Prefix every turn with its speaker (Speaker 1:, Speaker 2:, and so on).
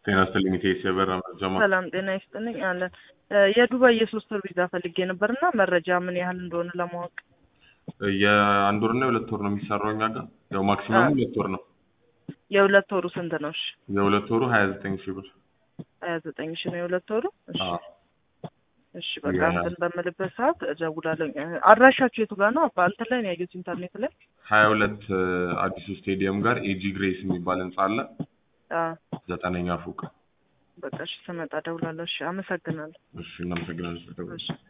Speaker 1: ጤና ይስጥልኝ ኢቴስ የበራ መረጃ ማ
Speaker 2: ሰላም ጤና ይስጥልኝ አለን። የዱባይ የሶስት ወር ቪዛ ፈልጌ ነበር እና መረጃ ምን ያህል እንደሆነ ለማወቅ
Speaker 1: የአንድ ወር እና የሁለት ወር ነው የሚሰራው እኛ ጋር ያው ማክሲመሙ
Speaker 2: አዎ።
Speaker 1: ሁለት ወር ነው።
Speaker 2: የሁለት ወሩ ስንት ነው? እሺ
Speaker 1: የሁለት ወሩ ሀያ ዘጠኝ ሺህ ብር
Speaker 2: ሀያ ዘጠኝ ሺ ነው የሁለት ወሩ። እሺ
Speaker 1: አዎ።
Speaker 2: እሺ በቃ
Speaker 1: ያ-
Speaker 2: እንትን በምልበት ሰዓት እደውላለሁ። አድራሻችሁ የቱ ጋር ነው? አባ እንትን ላይ ነው ያየሁት ኢንተርኔት ላይ።
Speaker 1: ሀያ ሁለት አዲሱ ስቴዲየም ጋር ኤጂ ግሬስ የሚባል ህንጻ አለ
Speaker 2: አዎ
Speaker 1: ዘጠነኛ ፎቅ።
Speaker 2: በቃ እሺ ስመጣ እደውላለሁ። እሺ አመሰግናለሁ።
Speaker 1: እሺ እናመሰግናለን ስለደወልሽ።
Speaker 2: እሺ